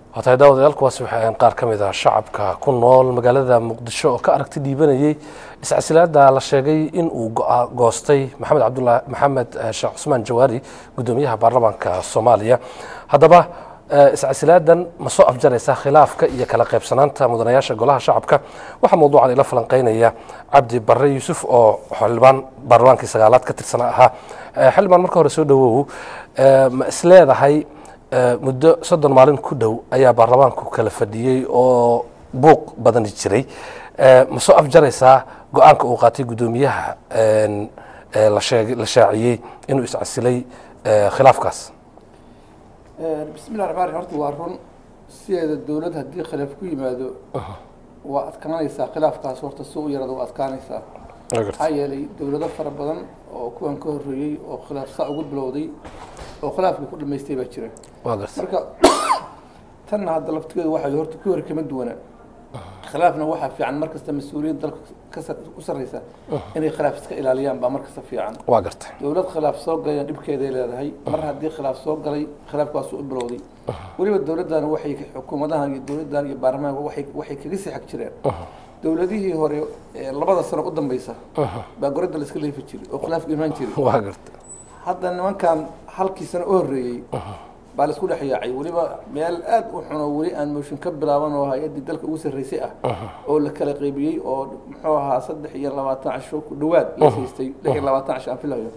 hotay daawadayaal kuwaasi waxay ahayn qaar ka mid ah shacabka ku nool magaalada muqdisho oo ka aragti dhiibanayay iscasilaada la sheegay in uu go- goostay maxamed cabdulaahi maxamed eh, sheekh cusmaan jawaari gudoomiyaha baarlamaanka soomaaliya haddaba eh, iscasilaadan ma soo afjaraysa khilaafka iyo kala qaybsanaanta mudanayaasha golaha shacabka waxaa mawduucan ila falanqeynaya cabdi barre yuusuf oo xildhibaan baarlamaankii sagaalaad ka tirsan ahaa Eh, xildhibaan marka hore soo dhawow eh, ma isleedahay Eh, muddo soddon maalin ku dhow ayaa baarlamaanku kala fadhiyey oo buuq badani jiray Eh, ma soo afjaraysaa go-aanka uu qaatay guddoomiyaha en, eh, la sheeg- la shaaciyey inuu iscasilay eh, khilaafkaas bismillahi raxmaan raxiim horta waa run sideeda dowlad haddii khilaaf ku yimaado waa adkaanaysaa khilaafkaas horta si u yarada waa adkaanaysaa maxaa yeelay dowlado fara badan oo kuwan ka horreeyey oo khilaaf saa ugu bilowday oo khilaafkii ku dhamaystay baa jira waa garta marka tanna hadda laftigeedu waxay horta ku hor kama duwana khilaafna waxaa fiican markasta mas-uuliyadda dalka ka sar- u sarreysa inay khilaaf iska ilaaliyaan baa markasta fiican waa garta dowlad khilaaf soo galayna dhibkeeday leedahay mar haddii khilaaf soo galay khilaafkaasu u bilowday weliba dowladdan waxay xukuumadahan iyo dowladdan iyo baarlamaanka waxay waxay kaga sii xag jireen dowladihii hore ee labada sano u dambeysa baa goradda la iska leefi jiray oo khilaafku imaan jiray waa garta hadda nimankan halkii sano u horreeyey baa la isku dhex yaacay weliba meel aad u xun oo weli aan mooshin ka bilaaban oo hay-addii dalka ugu sarreysay ah oo la kala qaybiyey oo muxuu ahaa saddex iyo labaatan casho ku dhowaad la haystay lix iyo labaatan casho aan filayo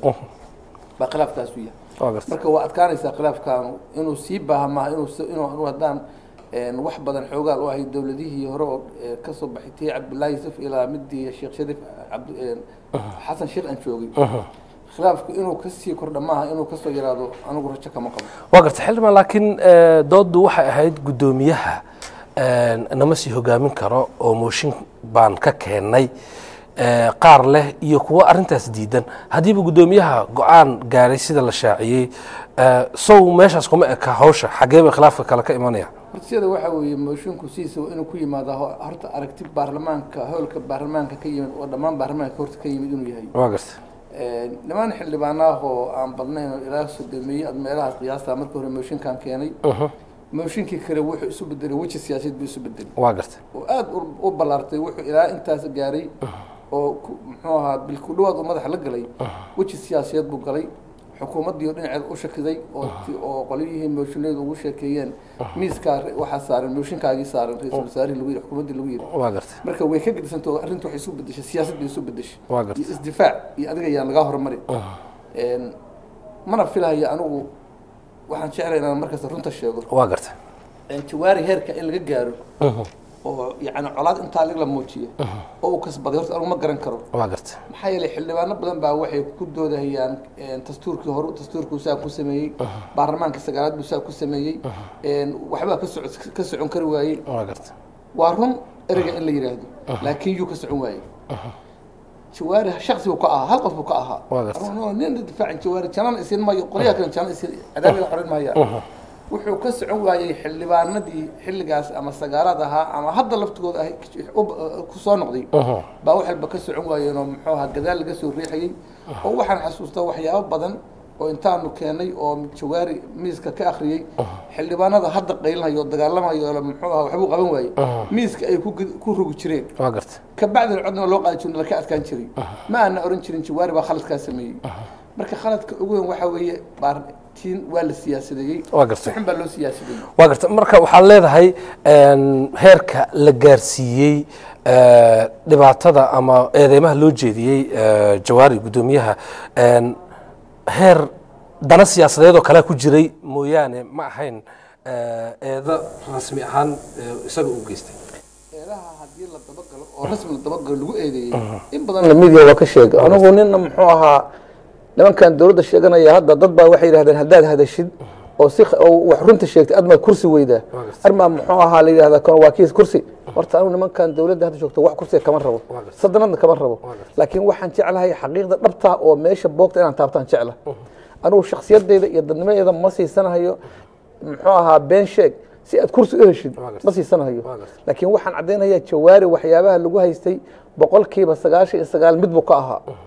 baa khilaafkaasu yahay waa garta marka waa adkaanaysaa khilaafkaanu inuu sii baaha maaha inuu s- inuu inuu haddaan een, wax badan xoogaal u ahay dowladihii hore oo ee, kasoo baxay tii cabdullaahi yusuf ilaa midii sheekh shariif cabd- een, xasan sheekh aan joogay khilaafku inuu kasii kordha maaha inuu kasoo yaraado anigu rajo kama qabo waa garta xildhibaan laakiin eh, dooddu waxay ahayd guddoomiyaha en, nama sii hogaamin karo oo mooshin baan ka keennay eh, qaar leh iyo kuwo arrintaas diidan haddiiba guddoomiyaha go-aan gaaray sida la shaaciyey eh, sow meeshaas kuma eka hawsha xaggee bay khilaafka kale ka imanaya horta sida waxaa weeye moosinku sidiisa waa inuu ku yimaado ho- horta aragti baarlamaanka howlka baarlamaanka ka yimid oo dhammaan baarlamaanka horta ka yimid inuu yahay waa garta niman xildhibaanaah oo aan badnayn oo ilaa sodomeeyey ad meelahaas qiyaasta markii hore mooshinkan keenay mooshinkii kale wuxuu isu bedelay weji siyaasadeed buu isu bedelay waa garta oo aada u- u ballaartay wuxuu ilaa intaas gaaray oo ku- muxuu ahaa bil ku dhawaad uu madaxa la galay weji siyaasadeed buu galay xukuumaddii oo dhinaceed u shakiday oo ti- oo qolyihii mooshineedu ugu sheekeeyeen miiskaa waxaa saaran mooshinkaagii saaran ra-iisul wasaarihii lagu yidhi xukuumaddii lagu yidhi waa garta marka way ka gedisantao arrinta waxay isu bedeshay siyaasad bay isu bedeshay waa garta iyo isdifaac iyo adiga ayaan lagaa horumari Een, mana filahayo anigu waxaan jeclay inaan markasta runta sheego waa garta Een, jawaari heerka in laga gaaro oo yacni colaad intaa lig la muujiyo oo uu kasbaday horta anigu ma garan karo waa garta maxaa yeelay xildhibaano badan baa waxay ku doodahayaan een, dastuurkii hore dastuurkuu saa ku sameeyey baarlamaanka sagaalaad buu saa ku sameeyey een, waxbaa ka soco ka socon kari waayey waa garta waa run ereyga in la yidhaahdo laakiin yuu ka socon waayey jawaari shaksi buu ka ahaa hal qof buu ka ahaa Waa gartay. Arun- nin difaacin jawaari janaan isin mayo qolyaha kale janaan isin cadaabiga xorin mahayaan wuxuu ka socon waayey xildhibaanadii xilligaas ama sagaalaad ahaa ama hadda laftigooda ah u- ku soo noqday baa wax walba ka socon waayeen oo muxuu ahaa gadaal laga soo riixayey oo waxaan xasuustaa waxyaabo badan oo intaanu keenay oo jawaari miiska ka akhriyey xildhibaanada hadda qaylinhayo oo dagaalamayo oo muxuu ahaa waxbuu qaban waayey miiska ay ku ged- ku rogi jireen waa garta kabacdina codna loo qaadi jirin laka adkaan jiray ma aana oran jirin jawaari baa khaladkaa sameeyey marka khaladka ugu weyn waxaa weeye baartiin waa la siyaasadeeyey Waa gartay. si xun baa loo siyaasadeeyey waa garta marka waxaad leedahay en, heerka la gaarsiiyey eh, dhibaatada ama eedeymaha loo jeediyey eh, jawaari guddoomiyaha en, heer dana siyaasadeed oo kalea ku jiray mooyaane ma ahayn eh, eedo rasmi ahaan eh, isaga u geystay eedaha haddii la dabagalo oo rasmi la dabagalo lagu eedeeyey in badan lamidiya waa ka sheega anigu nina muxuu ahaa nimankan dowladda sheeganaya hadda dad baa waxay yidhahdeen haddaad hadashid oo si oo wax runta sheegtay admaa kursi weydaa armaa muxuu ahaa la yidhahdaa kan waa kiis kursi horta anigu nimankan dowladda hadda joogto wax kursiga kama rabo sadanadna kama rabo laakiin waxaan jeclahay xaqiiqda dhabta oo meesha boogta inaan taabtaan jecla anigu shaksiyadeyda iyo dadnimadeeda ma siisanahayo muxuu ahaa been sheeg si aad kursi u heshid ma siisanahayo laakiin waxaan caddaynayaa jawaari waxyaabaha lagu haystay boqolkiiba sagaashan iyo sagaal mid buu ka ahaa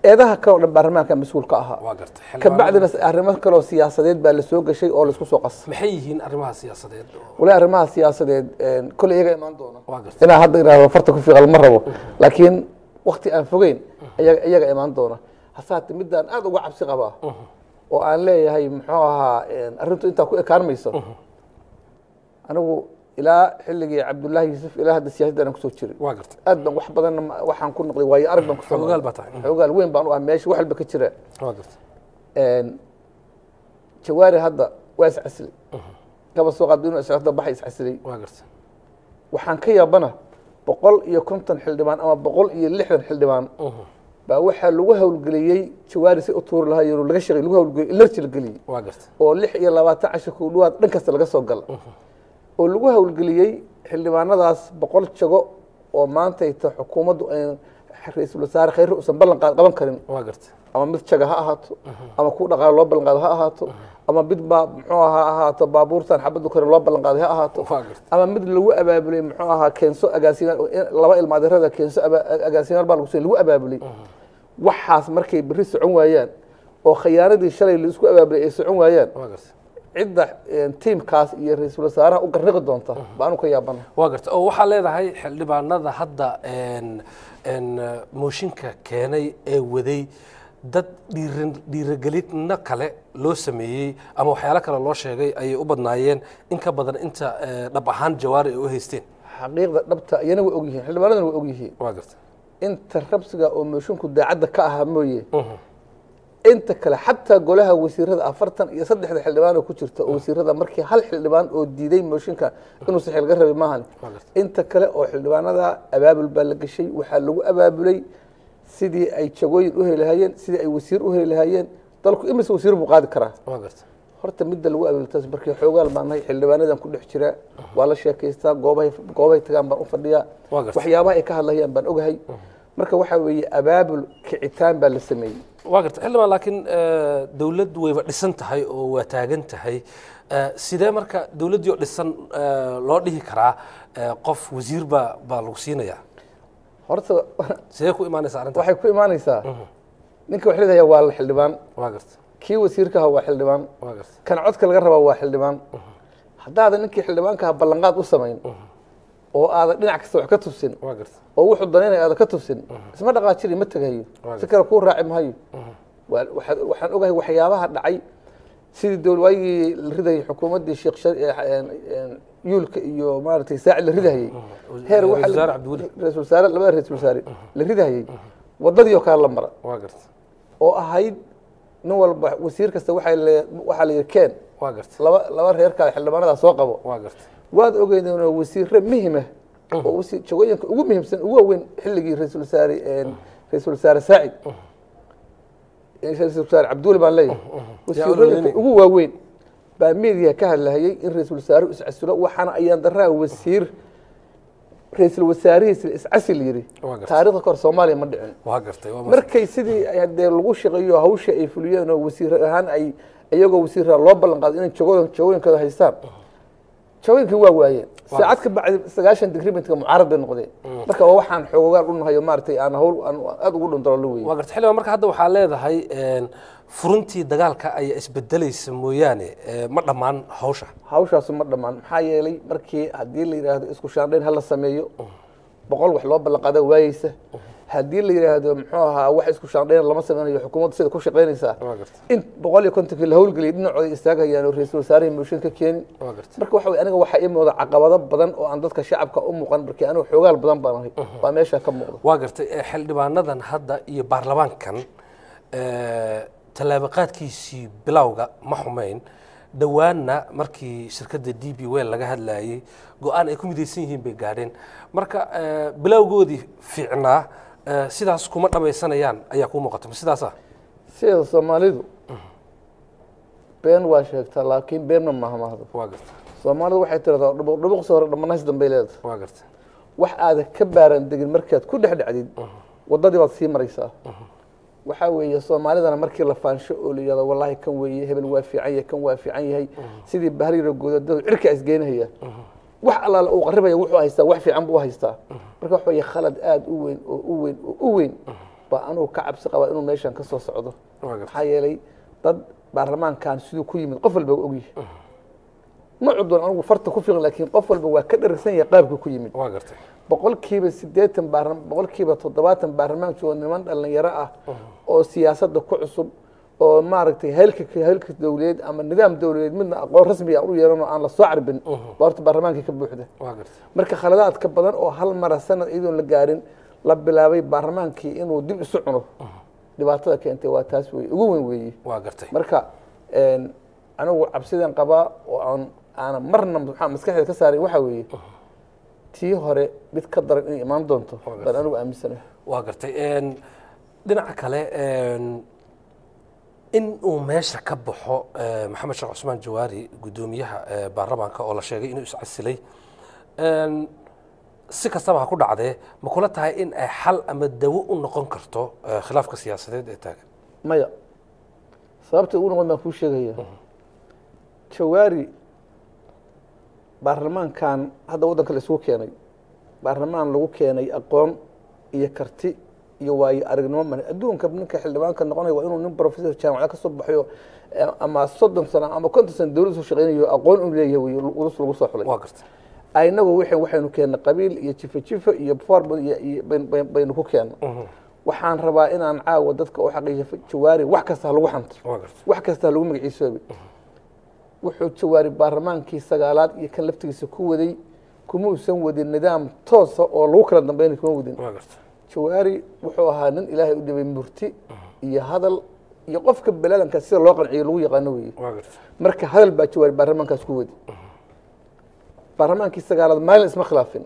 eedaha kale oo dhan baarlamaanka mas-uul ka ahaa waa gartay ka xildhibaanada- bacdina arrimo kale oo siyaasadeed baa lasoo gashay oo laisku soo qasay maxay yihiin arrimaha siyaasadeed oo- walahi arrimaha siyaasadeed kolley iyaga imaan doona waa gartay inaa hadda idhaahdo farta ku fiiqal ma rabo laakiin wakti aan fogeyn iyaga iyaga imaan doona hase haatee midaan aad uga cabsi qabaa oo aan leeyahay muxuu ahaa arrintu intaa ku ekaan mayso anigu ilaa xilligii cabdullaahi yuusuf ilaa hadda siyaasaddan aan kusoo jiray waa gartay aad baan wax badanna ma- waxaan ku noqday waayo arag baan kusoo Xogogaal noqday. baa tahay. xogogaal weyn baan u ah meesha wax walba ka jira waa gartay jawaari hadda waa iscasilay kaba soo qaad inuu iscasda baxa iscasilay waa gartay waxaan ka yaabana boqol iyo konton xildhibaan ama boqol iyo lixdan xildhibaan baa waxaa lagu hawlgeliyey jawaari si u tuuri lahaa iyo laga shaqey lagu hawlgeliyey ilarji la geliyey waa gartay oo lix iyo labaatan cashir ku dhawaad dhan kasta laga soo gala oo lagu hawlgeliyey xildhibaanadaas boqol jago oo maantayta xukuumaddu ay ra-iisul wasaare khayre uusan ballan qaad qaban karin waa gartay ama mid jaga ha ahaato ama ku dhaqaale loo ballan qaado ha ahaato ama mid baa muxuu ahaa ahaato baabuurtan xabaddu kore loo ballan qaaday ha ahaato waa gartay ama mid lagu abaabulay muxuu ahaa keenso agaasimaal laba ilmaadirada keenso aba- agaasimaal baa lagu soo lagu abaabulay waxaas markay berri socon waayaan oo khiyaaradii shalay laisku abaabulay ay socon waayaan waa gartay cidda tiimkaas iyo ra-iisul wasaaraha u garniqi doonta baanu ka yaabana waa gartay oo waxaa leedahay xildhibaanada hadda een een mooshinka keenay ee waday dad dhiiran dhiiragelino kale loo sameeyey ama waxyaalo kale loo sheegay ayay u badnaayeen in ka badan inta eh, dhab ahaan jawaari ay u haysteen xaqiiqda dhabta iyana way ogyihiin xildhibaanadana way ogyihiin waa gartay inta rabsiga oo moosinku daacadda ka ahaa mooye inta kale xataa golaha wasiirada afartan iyo saddexda xildhibaan oo ku jirta oo wasiirada markii hal xildhibaan oo diiday mooshinka inuu saxi laga rabay maahan Waa gartay. inta kale oo xildhibaanada abaabul baa la geshay waxaa lagu abaabulay sidii ay jagooyin u heli lahaayeen sidii ay wasiir u heli lahaayeen dalku imise wasiir buu qaadi karaa waa gartay horta midda lagu abaabultaas markii xoogaal baan nahay xildhibaanadan ku dhex jiraa waa la sheekaystaa goobahay goobahay tagaan baan u fadhiyaa Waa gartay. waxyaabaha ay ka hadlayaan baan ogahay marka waxaa weeye abaabul kicitaan baa la sameeyey waa gartay xildhibaan laakiin eh, dowlad wayba dhisan tahay oo waa taagan tahay Eh, sidee marka dowladdii oo dhisan eh, loo dhihi karaa eh, qof wasiir baa baa lagu siinayaa horta sidee ku imaanaysa arrintaas waxay ku imaanaysaa ninka wax leedahay waa la xildhibaan waa gartay kii wasiirka ahaa waa xildhibaan waa gartay kan codka laga rabaa waa xildhibaan haddaadan ninkii xildhibaanka ahaa ballanqaad u samayn oo aadan dhinac kasta wax ka tusin waa gartay oo wuxuu danaynaya aadan ka tusin isma dhaqaajiri ma tegayo Waa si kale kuu raaci mahayo Waa- waxaa- waxaan ogahay waxyaabaha dhacay sidii dowl waagii la ridayay xukuumaddii sheekh shar- ee, een, een, yuulka iyo maaragtay saaci la ridahayey heer waxaa Ra-iisul la- wasaare Cabdiweli. ra-iisul wasaare labada ra-isul wasaare la ridahayey waddadii oo kale la mara waa gartay oo ahayd nin walba wasiir kasta waxaa le- waxaa la yidhi keen waa gartay laba laba reerkaa xildhibaanadaa soo qabo waa gartay waad ogeydeen oo wasiire muhima oo wasiir jagooyinka ugu muhiimsan ugu waaweyn xilligii ra-iisul wasaare een, ra-iisul wasaare saacid ra-isul wasaare cabduuli baan leeyahay wasiirooyinka ugu waaweyn baa media ka hadlahayay in ra-iisul wasaare iscasilo waxaana ayaan daraa wasiir ra-iisul wasaarihiis iscasil yidhi Waa gartay. taariikhda kahor soomaaliya ma dhicin waa gartay waa mas- markay sidii hadee lagu shaqeeyo hawsha ay fuliyeen oo wasiir ahaan ay iyagoo wasiira loo ballan qaado inay jagooyin jagooyinkooda haystaan jagooyinkii waa waayeen saacad ka bacdi sagaashan digrimentka mucaarad bay noqdeen marka waa waxaan xoogogaal u nahayo maaragtay aan hawl aan aada ugu dhundalo weye waa gartay xildhibaan marka hadda waxaa leedahay een, furuntii dagaalka ayaa isbedelaysa mooyaane eh, ma dhammaan hawsha hawshaasu ma dhammaan maxaa yeelay markii haddii la yidhaahdo isku shaandhayn hala sameeyo boqol wax loo ballan qaada waayeysa haddii la yidhaahdo muxuu ahaa wax isku shaandhayn lama sameynayo xukuumadda sida ku shaqaynaysaa waa gartay in boqol iyo kontonkii la hawlgeliyay dhinacooda istaagayaan oo ra-iisul wasaarihii mooshin ka keenin waa gartay marka waxa weye aniga waxaa ii muuqda caqabado badan oo aan dadka shacabka u muuqan markii anigu xoogaal badan baan ahay waa meesha ka muuqda waa gartay eh, xildhibaanadan hadda iyo baarlamaankan eh, tallaabaqaadkiisii bilowga ma xumayn dhowaanna markii shirkadda d b wel laga hadlayay go-aan ay ku midaysan yihiin bay gaadheen marka eh, bilowgoodii fiicnaa eh, sidaas kuma dhammaysanayaan ayaa kuu muuqata ma sidaasa sideeda soomaalidu been waa sheegtaa laakiin beenna maaha mahdo waa gartay soomaalidu waxay tiradaa dhubuq dhubuqsi hore dhamanays dambay leedahay waa gartay wax aadan ka baaran degin markaad ku dhex dhacdid waddadii baad sii maraysaa waxaa weeye soomaalidana markii la faansho oo la yihahdo wallaahi kan weeye hebel waa fiican yahay kan waa fiican yahay sidii bahrira goodadadu cirka isgeynahaya wax allaale uu qaribaya wuxuu haystaa wax fiican buu haystaa marka waxa weeye khalad aada u weyn oo u weyn oo u weyn baa anugu ka cabsi qabaa inuu meeshan ka soo socdo waa gartay maxaa yeelay dad baarlamaankan siduu ku yimid qof walba waa ogyahay ma cudon anigu farta ku fiiqin laakiin qof walba waa ka dharagsan yahay qaabkii ku yimid waa gartay boqolkiiba siddeetan baarla boqolkiiba toddobaatan baarlamaan joogo niman dhalinyaro ah oo siyaasadda ku cusub oo maaragtay heelka heelka dowladeed ama nidaam dowladeed midna aqoon rasmi ah u yeelanoo aan la soo carbin baa horta baarlamaankii ka buuxda waa gartay marka khaladaadka badan oo hal mara sanad iyadoon la gaarin la bilaabay baarlamaankii inuu dib isu cuno dhibaatada keentay waa taas wey ugu weyn weeye waa gartay marka een, anigu cabsidan qabaa oo aan aanan marna maxaa maskaxdeeda ka saarin waxaa weeye tii hore mid ka daran inay imaan doonto baan anigu aaminsanahay waa gartay Een, dhinaca kale een, in uu meesha ka baxo eh, maxamed sheekh cusmaan jawaari guddoomiyaha eh, baarlamaanka oo la sheegay inuu iscasilay Een, si kastaba ha ku dhacdee ma kula tahay in ay xal ama dawo u noqon karto eh, khilaafka siyaasadeed ee taagan maya sababta ugu noqon baan kuu sheegaya jawaari baarlamaankan hadda waddanka la isugu keenay baarlamaan lagu keenay aqoon iyo karti iyo waayo aragnimo male adduunka ninka xildhibaanka noqonaya waa inuu nin professor jaamacad ka soo baxayo eh, ama soddon sano ama konton sano dowladda soo shaqeynayo aqoon uu leeyahay wey ulus lagu soo xulay waa gartay aynagu wixii waxaynu keennay qabiil iyo jifa jifa iyo formal iyo iyo bayn- bayn- baynu ku keennay waxaan rabaa inaan caawa dadka u xaqiijiyo jawaari wax kasta ha lagu xanto waa gartay wax kasta ha lagu magaciisoobe wuxuu jawaari baarlamaankii sagaalaad iyo kan laftigiisa ku waday kuma uusan wadin nidaam toosa oo lagu kala dambeynay kuma wadin waa gartay jawaari wuxuu ahaa nin ilaahay u dhibay murti iyo hadal iyo qofka baladanka sida loo qanciyo lagu yaqaano weeye waa gartay marka hadal baa jawaari baarlamaankaas ku wadi baarlamaankii sagaalaad maalin isma khilaafin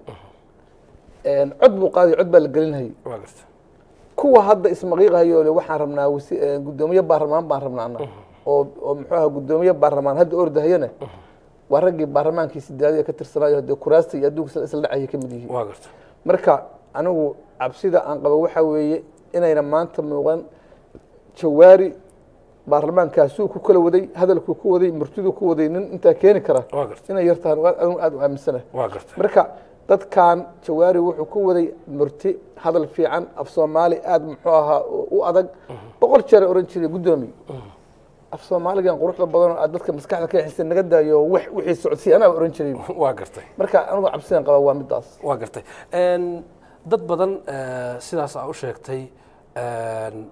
Een, cod buu qaaday cod baa la gelinhayay waa gartay kuwa hadda ismaqiiqahayo le waxaan rabnaa wasi- eh, guddoomiye baarlamaan baan rabnaa annaga oo oo muxuu aha guddoomiye baarlamaan hadda ordahayana waa raggii baarlamaankii sidaadiya ka tirsanaayo dee kuraasta iyo adduunka isla isla dhacaya ka mid yihiin waa gartay marka anigu cabsida aan qabo waxaa weeye inayna maanta muuqan jawaari baarlamaankaasuu ku kala waday hadalkuu ku waday murtiduu ku waday nin intaa keeni kara waa gartay inay yartahan anigu aada u aaminsanahay waa gartay marka dadkan jawaari wuxuu ku waday murti hadal fiican af soomaali aada muxuu ahaa u adag boqol jeer oran jiray guddoomiye af soomaaligan quruxda badan oo aad dadka maskaxda ka xisa naga daayo wax wixii socodsiy anaa oran jiray waa gartay marka anigu cabsidan qaba waa midaas waa gartay Een, dad badan eh, sidaas aa u sheegtay een,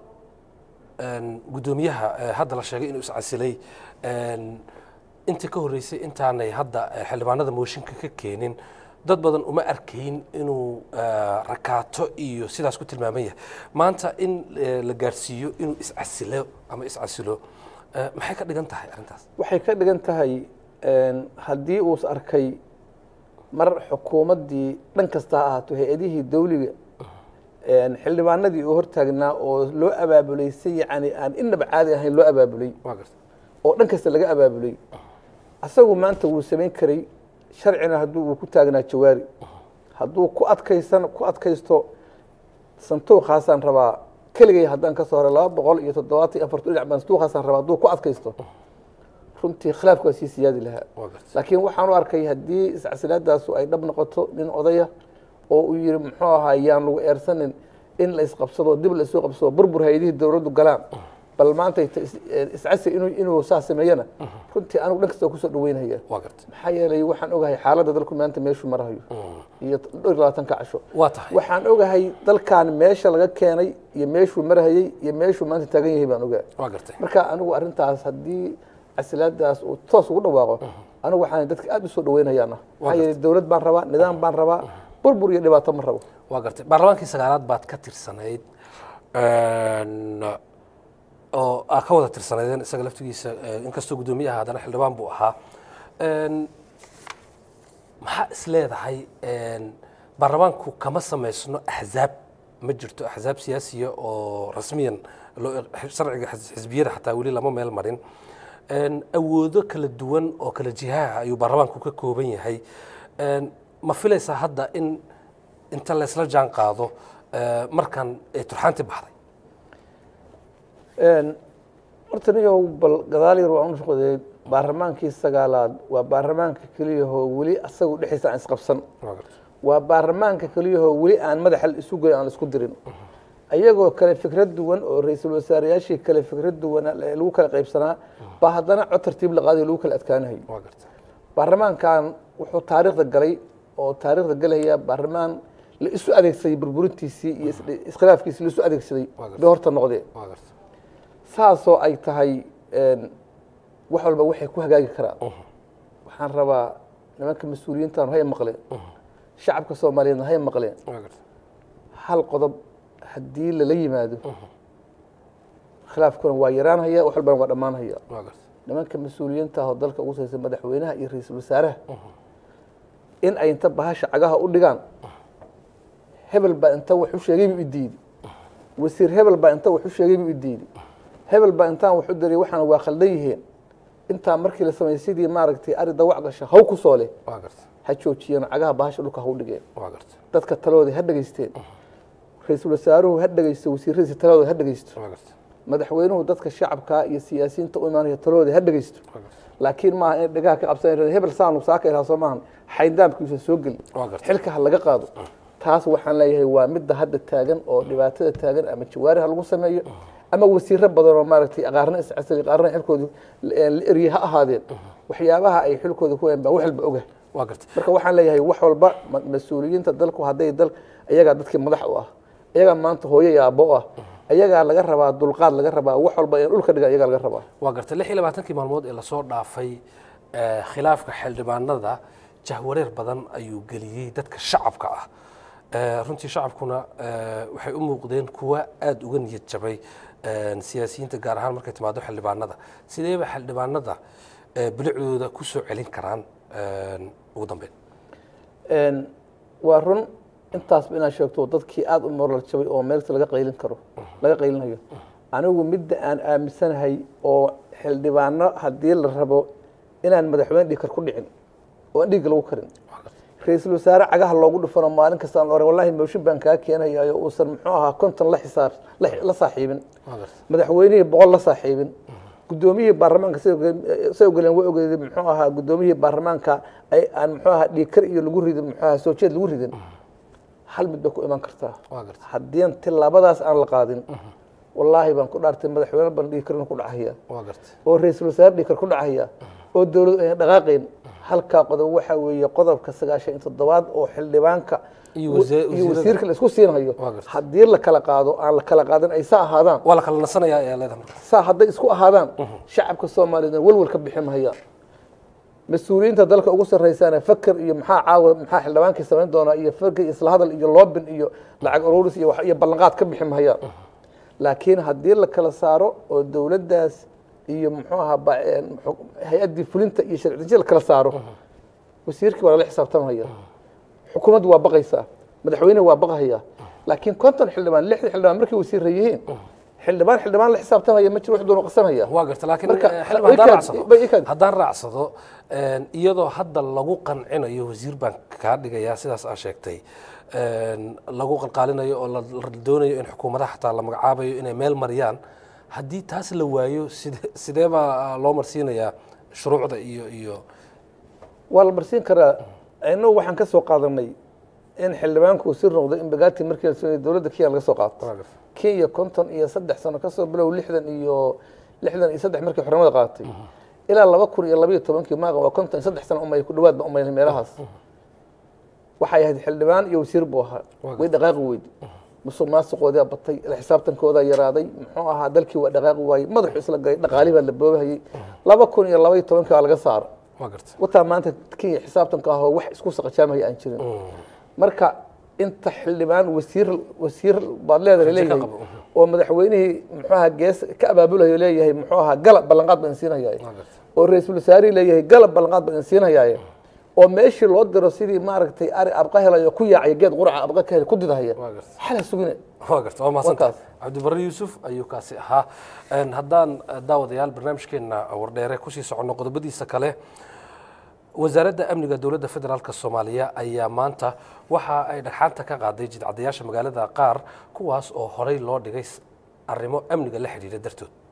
een, guddoomiyaha eh, hadda la sheegay inuu iscasilay een, intii ka horreysay intaanay hadda eh, xildhibaanada mooshinka ka keenin dad badan uma arkayn inuu eh, rakaato iyo sidaas ku tilmaaman yahay maanta in eh, la gaarsiiyo inuu iscasilo ama iscasilo eh, maxay ka dhigan tahay arrintaas waxay ka dhigan tahay een, haddii uus arkay mar xukuumaddii dhan kasta ha ahaato hay-adihii dawliga een, xildhibaanadii uu hortaagnaa oo loo abaabulay si yacni aan inaba caadi ahayn loo abaabulay waa gartay oo dhan kasta laga abaabulay asagu maanta wuu samayn karay sharcina hadduu uu ku taagnaa jawaari hadduu ku adkaysan ku adkaysto santuuqaasaan rabaa keligay haddaan ka soo horay laba boqol iyo toddobaatan iyo afartu dhinac baan santuuqaasaan rabaa hadduu ku adkaysto runtii khilaafku waa sii siyaadi lahaa waa gartay laakiin waxaan u arkay haddii iscasilaadaasu ay dhab noqoto nin odaya oo uu yihi muxuu ahaa yaan lagu eersanin in la isqabsado dib la isu qabsado burbur hay-adihii dowladdu galaan bal maanta iscasi inuu inuu saa sameeyana runtii anigu dhan kasta waa kusoo dhaweynaya waa gartay maxaa yeelay waxaan ogahay xaaladda dalku maanta meeshuu marahayo iyo dhowr iyo labaatanka casho waa tahay waxaan ogahay dalkan meesha laga keenay iyo meeshuu marahayey iyo meeshuu maanta taagan yahay baan ogahay waa gartay marka anigu arrintaas haddii casilaadaas uu toos ugu dhawaaqo anigu waxaan dadka aad u soo dhaweynayaana maxaa yeelay dowlad baan rabaa nidaam baan rabaa burbur iyo dhibaato ma rabo waa gartay baarlamaankii sagaalaad baad ka tirsanayd Een, oo aa ka wada tirsanaydeen isaga laftigiisa eh, inkastoo guddoomiyaha haddana xildhibaan buu ahaa Een, maxaa is leedahay een, baarlamaanku kama samaysno axzaab ma jirto axzaab siyaasiya oo rasmiyan loo sharciga xis- xisbiyada xataa weli lama meel marin Een, awoodo kala duwan oo kala jihaha ayuu baarlamaanku ka kooban yahay Een, ma filaysaa hadda in inta laysla jaan qaado eh, markan ay turxaanti baxday horta niyow bal gadaal yar waan u shaqadeey baarlamaankii sagaalaad waa baarlamaanka keliyahoo weli asagu dhexdiisa aan isqabsan waa gartay waa baarlamaanka keliyahoo weli aan madaxa isu goy aan isku dirin ayagoo kale fikrad duwan oo ra-iisul wasaareyaashii kale fikrad duwan lagu kala qaybsanaa baa haddana cod tartiib la qaadayo lagu kala adkaanayo waa garta baarlamaankan wuxuu taariikhda galay oo taariikhda galaya baarlamaan la isu adeegsaday burburintiisii iyo is- iskhilaafkiisii la isu adeegsaday Waa gartay. bay horta noqdeen waa garta saasoo ay tahay een, wax walba waxay ku hagaagi karaan waxaan rabaa nimanka mas-uuliyiintan hay maqleen shacabka soomaaliyeedna hay maqleen waa garta hal qodob haddii lala yimaado khilaafkuna waa yaraanhaya wax walbana waa dhammaanhaya waa garta nimanka mas-uuliyiinta ah oo dalka ugu saysa madaxweynaha iyo ra-iisul wasaaraha in ay inta bahasha cagaha u dhigaan hebel baa inta wax u sheegay buu idiidi wasiir hebel baa inta wax u sheegay buu idiidi hebel baa intaan wax u daray waxaana waa khaldan yihiin intaa markii la sameeyey sidii maaragtay ari dawac gasha haw ku soo leh waa garta ha joojiyeen cagaha bahasha dhulka ha u dhigeen waa garta dadka talooda ha dhegaysteen ra-iisul wasaaruhu ha dhegaysto wasiiradiisa talooda ha dhegaysto waa garta madaxweynuhu dadka shacabka iyo siyaasiyiinta u imaanaya talooda ha dhegaysto waa garta laakiin maaha in dhegaha ka qabsan hebel saanu saaka ilaha soo maahan xayndaamkiisa soo geli waa garta xilka ha laga qaado taas waxaan leeyahay waa midda hadda taagan oo dhibaatada taagan ama jawaari ha lagu sameeyo ama wasiiro badan oo maaragtay qaarna iscasali qaarna xilkooda la erye ha ahaadeen waxyaabaha ay xilkooda ku hayaan baa wax walba oga waa garta marka waxaan leeyahay wax walba ma- mas-uuliyiinta dalku hadday dal ayagaa dadkii madax u ah ayagaa maanta hooyo iyo aabbo u ah ayagaa laga rabaa dulqaad laga rabaa wax walba in dhulka dhiga ayagaa laga rabaa waa garta lix iyo labaatankii maalmood ee lasoo dhaafay eh, khilaafka xildhibaanada jahwareer badan ayuu geliyey dadka shacabka ah Eh, runtii shacabkuna eh, waxay u muuqdeen kuwa aada uga niyad jabay eh, siyaasiyiinta gaar ahaan markay timaado xildhibaanada sideeba xildhibaanada eh, bilicdooda ku soo celin karaan eh, ugu dambeyn Een, waa run intaasba inaad sheegto dadkii aada u moral jabay oo meelta laga qaylin karo laga qaylinayo anigu midda aan aaminsanahay oo xildhibaano haddii la rabo inaan madaxweyne dhiig kar ku dhicin oo aan dhiigga lagu karin ra-iisul wasaare cagaha loogu dhufano maalin kasta aan la oran wallahi mooshin baan kaa keenayayo uusan muxuu ahaa konton la xisaab la la saaxiibin waa garta madaxweynihii boqol la saaxiibin guddoomiyihii baarlamaanka say oge- say ogoleen way ogeedeen muxuu ahaa guddoomiyihii baarlamaanka ay aan muxuu ahaa dhiigkar iyo lagu ridin muxuu ahaa soo jeed lagu ridin hal mid bay ku iman kartaa waa garta haddii tilaabadaas aan la qaadin wallaahi baan ku dhaartay madaxweyne ban dhiigkarna ku dhacaya waa garta oo ra-iisul wasaare dhiigkar ku dhacaya oo dowladu ayna dhaqaaqayn halkaa qodob waxaa weeye qodobka sagaashan iyo toddobaad oo xildhibaanka Iyo wasa- iyo wasiirada. wasiirka la isku siinayo Waa gartay. haddii la kala qaado aan la kala qaadin ay saa ahaadaan waa la kala nasanayaa ayaa leedahay marka saa hadday isku ahaadaan shacabka soomaaliyeedna welwel ka bixi mahaya mas-uuliyiinta dalka ugu sarreysaana faker iyo maxaa caawa maxaa xildhibaankii samayn doonaa iyo faker iyo isla hadal iyo loobin iyo lacag ururis iyo wax- iyo ballanqaad ka bixi mahayaan laakiin haddii la kala saaro oo dowladdaas iyo muxuu ahaa ba- een, xu- hay-addii fulinta iyo sharci la kala saaro wasiirkii waa lala xisaabtamaya xukuumaddu waa baqaysaa madaxweyne waa baqahaya laakiin konton xildhibaan lixdan xildhibaan markay wasiirra yihiin xildhibaan xildhibaan la xisaabtamaya ma jiro wax doonu qasanaya waa garta laakiin Marka, eh, xildhibaan haddaan ikaad- raacsado ba- ikaad- haddaan raacsado een, iyadoo hadda lagu qancinayo wasiir baan kaa dhigayaa sidaas aa sheegtay een, lagu qalqaalinayo oo la la doonayo in xukuumadaha xataa la magacaabayo inay meel mariyaan haddii taas la waayo side sidee baa loo marsiinayaa shuruucda iyo iyo waa la marsiin karaa inagu waxaan ka soo qaadanay in xildhibaanku wasiir noqdo in bagaati markii la sameeyey dowladda kenya laga soo qaato kenya konton iyo saddex sano kasoo bilow lixdan iyo lixdan iyo saddex markii xornimada qaadatay ilaa laba kun iyo labaiyo tobankii maaqa waa konton iyo saddex sano umay ku dhawaad ba umaynay meelahaas waxay ahayd xildhibaan iyo wasiir buu ahaa way dhaqaaqi weydi musuq maasuqoodaa batay la xisaabtankoodaa yaraaday muxuu ahaa dalkii waa dhaqaaqi waayey madaxu isla galay dhaqaalihii baa la boobahayey laba kun iyo labaiyo tobankii waa laga saaro waa garta wataa maanta kenya xisaabtanka ahoo wax isku saqajaamaya aan jirin marka inta xildhibaan wasiir wasiir baad leedahay leeyahay qabo. oo madaxweynihii muxuu ahaa gees ka abaabulayo leeyahay muxuu ahaa galab ballanqaad baan siinayaaye waa garta oo ra-iisul wasaarihii leeyahay galab ballanqaad baan siinayaaye oo meeshii loo diro sidii maaragtay ari abqa helayo ku yaacaya geed quraca abqa ka hel ku didahaya waa garta xala sugine waa garta waa mahadsantahay Warkaas. cabdibarre yuusuf ayuu kaasi ahaa Een, haddaan eh, daawadayaal barnaamijkeena wardheere kusii soconno qodobadiisa kale wasaaradda amniga dowladda federaalk soomaaliya ayaa maanta waxa ay dhagxaanta ka qaaday jidcadayaasha magaalada qaar kuwaas oo horey loo dhigay s- arrimo amniga la xidhiidha dartood